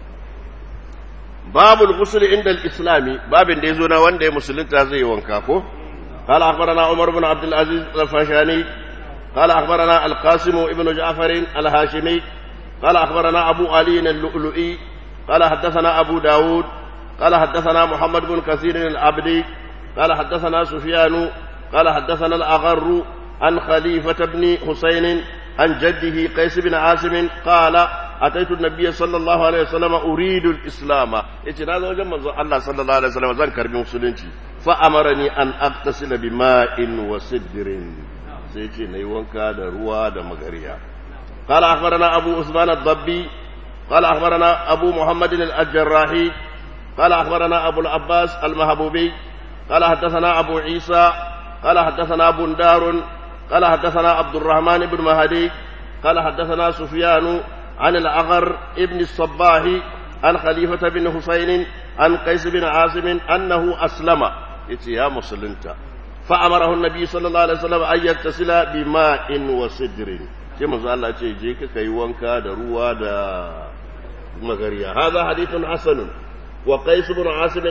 باب الغسل عند الإسلام باب da yazo na wanda ya musulunta zai wanka ko قال أخبرنا عمر بن عبد العزيز الفاشاني قال أخبرنا القاسم ابن جعفر الهاشمي قال أخبرنا أبو علي اللؤلؤي قال حدثنا أبو داود قال حدثنا محمد بن كثير العبدي قال حدثنا سفيان قال حدثنا الأغر عن خليفة بن حسين عن جده قيس بن عاصم قال أتيت النبي صلى الله عليه وسلم أريد الإسلام يتي هذا وجه الله صلى الله عليه وسلم ذكر بمسلمتي فأمرني أن أغتسل بماء وسدر سيتي نيوانكا دروا دمغريا قال أخبرنا أبو عثمان الضبي قال أخبرنا أبو محمد الجراحي قال أخبرنا أبو العباس المهبوبي قال حدثنا أبو عيسى قال حدثنا بندار قال حدثنا عبد الرحمن بن مهدي قال حدثنا سفيان عن الأغر ابن الصباح عن خليفة بن حسين عن قيس بن عاصم أنه أسلم يا مسلمتا فأمره النبي صلى الله عليه وسلم أن يغتسل بماء وسدر كما قال الله جيك كي وانكا دروا دا مغريا هذا حديث حسن وقيس بن عاصم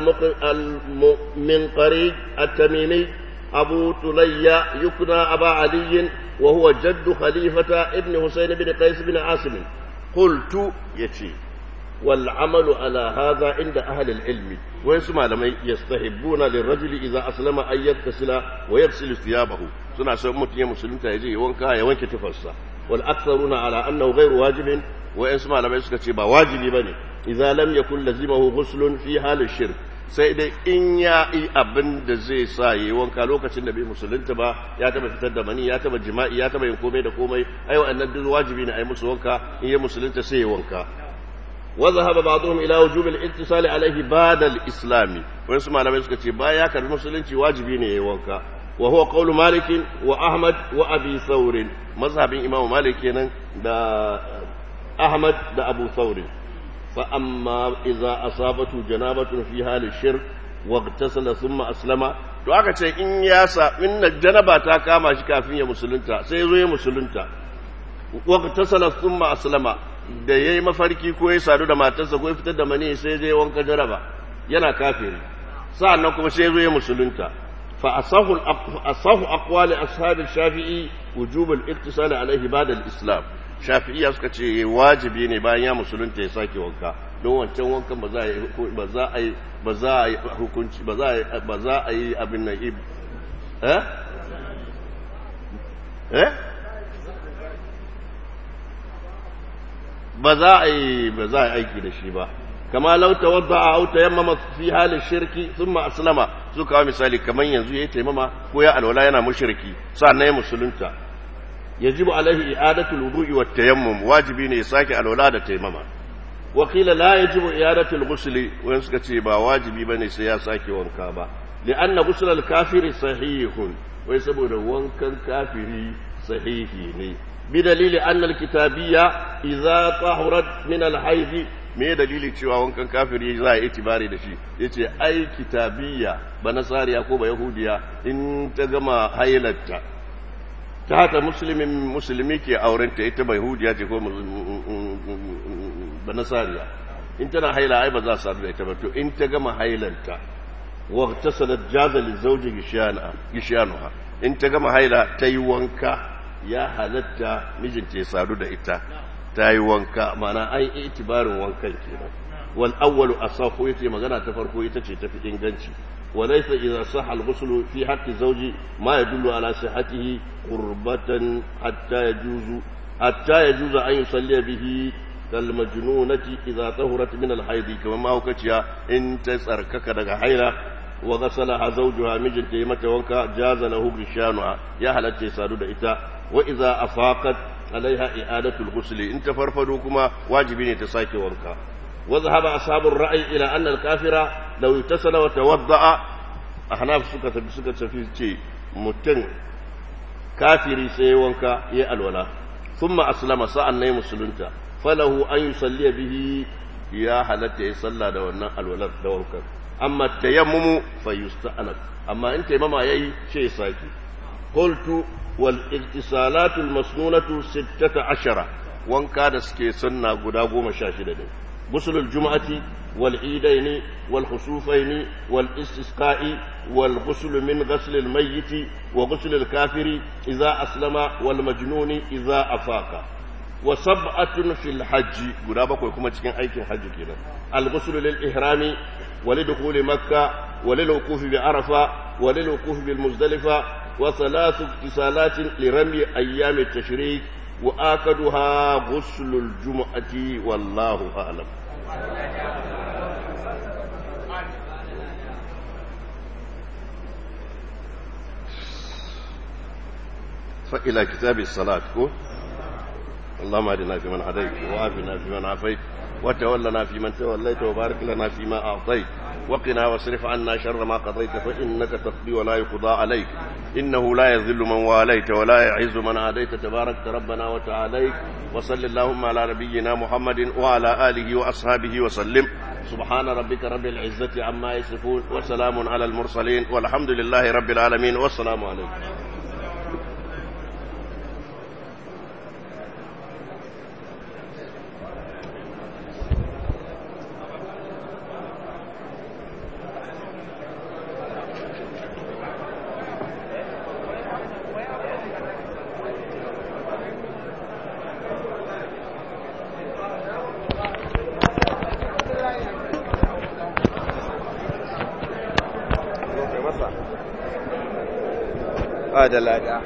المنقري التميمي أبو تليا يكنى أبا علي وهو جد خليفة ابن حسين بن قيس بن عاصم قلت يتي والعمل على هذا عند أهل العلم ويسمى لما يستحبون للرجل إذا أسلم أن يغتسل ويغسل ثيابه سنة سمت يا مسلم تيجي وانكا يوانك تفسى والأكثرون على أنه غير واجب ويسمى لما يسكت با واجب بني إذا لم يكن لزمه غسل في حال الشرك sai dai in ya yi abin da zai sa yi wanka lokacin da bai musulunta ba ya taba fitar da mani ya taba jima'i ya taba yin komai da komai ai wa'annan duk wajibi ne ai musu wanka in ya musulunta sai ya wanka وذهب بعضهم الى وجوب الاتصال عليه بعد الاسلام wasu malamai suka ce baya ya karbi musulunci wajibi ne yayi wanka wa huwa qawlu malik wa ahmad wa abi thawr mazhabin imam malik kenan da ahmad da abu thawr fa amma idza asabatu janabatu fi hali shirk wa igtasala thumma aslama to aka ce in ya sa in janaba ta kama shi kafin ya musulunta sai ya zo ya musulunta wa igtasala thumma aslama da ya yi mafarki ko ya sadu da matarsa ko ya fitar da mani sai zai wanka jaraba yana kafiri sa'annan kuma sai zo ya musulunta fa asahu asahu aqwali ashabi shafi'i wujubul iktisal alaihi ba'da al-islam shafi'iyya suka ce wajibi ne bayan ya musulunta ya sake wanka don wancan wankan ba za a yi ba za a yi ba za a yi hukunci ba za a yi ba za a yi abin nan eh eh ba za a yi ba za a yi aiki da shi ba kama lau tawadda a auta yammama fi halin shirki thumma aslama su kawo misali kamar yanzu yayi taimama ko ya alwala yana mushriki sannan ya musulunta yajibu alaihi i'adatul wudu'i wat tayammum wajibi ne ya sake alwala da taimama wa qila la yajibu i'adatul ghusli wani suka ce ba wajibi bane sai ya sake wanka ba li'anna ghusl al-kafiri sahihun wai saboda wankan kafiri sahihi ne بدليل أن الكتابية إذا طهرت من الحيض me dalili cewa wankan kafiri za a yi itibari da shi ya ce ai kitabiyya ba nasariya ko ba yahudiya in ta gama hailarta ta haka musulmin musulmi ke aurenta ita ba yahudiya ce ko ba nasariya in tana haila ai ba za su da ita ba to in ta gama hailanta wa ta sanar jaza li zauji gishanuha in ta gama haila ta yi wanka ya halatta mijinta ya sadu da ita ta yi wanka mana an yi itibarin wankan kenan wal awwalu asahu yace magana ta farko ita ce tafi inganci wa laysa idza sahha al ghusl fi haqqi zawji ma yadullu ala sihhatihi qurbatan hatta yajuzu hatta yajuzu an yusalli bihi kal majnunati idza tahurat min al hayd kama ma hukaciya in ta tsarkaka daga haila wa ghasalaha zawjuha mijinta yi mata wanka jaza lahu bishanuha ya halatta sadu da ita وإذا أفاقت عليها إعادة الغسل إن تفرفدوا كما واجبين تساكي وانكا وذهب أصحاب الرأي إلى أن الكافر لو اتصل وتوضأ أحناف سكة بسكة في شيء متن كافري سي وانكا يأل ولا ثم أسلم ساعة نيم سلنتا فله أن يصلي به يا حلت يصلى دوانا الولد دوانكا أما التيمم فيستأنف أما أنت ماما يأي شيء ساكي قلت والاغتسالات المسنونة ستة عشرة وان كان سكي سنة قداغو مشاشدة غسل الجمعة والعيدين والخسوفين والاستسقاء والغسل من غسل الميت وغسل الكافر إذا أسلم والمجنون إذا أفاق وسبعة في الحج قدابك ويكما تكين أيكي حج كده الغسل للإحرام ولدخول مكة وللوقوف بعرفة وللوقوف بالمزدلفة وثلاث اغتسالات لرمي أيام التشريك وآكدها غسل الجمعة والله أعلم فإلى كتاب الصلاة كو اللهم اهدنا فيمن هديت وعافنا فيمن عافيت وتولنا فيمن توليت وبارك لنا فيما أعطيت وقنا واصرف عنا شر ما قضيت فإنك تقضي ولا يقضى عليك إنه لا يذل من واليت ولا يعز من عاديت تبارك ربنا وتعاليك وصل اللهم على نبينا محمد وعلى آله وأصحابه وسلم سبحان ربك رب العزة عما يصفون وسلام على المرسلين والحمد لله رب العالمين والسلام عليكم ba da lada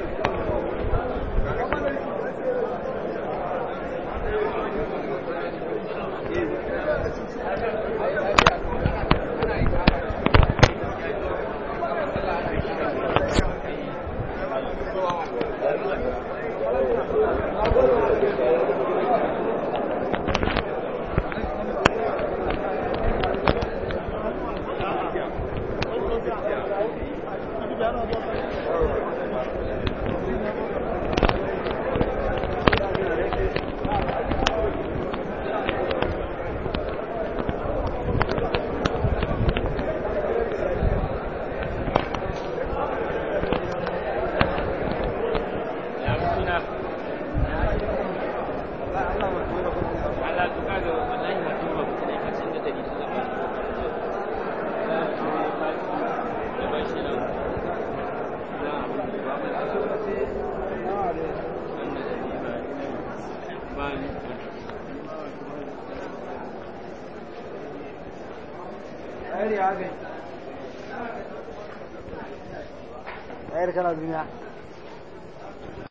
Ayer kana duniya.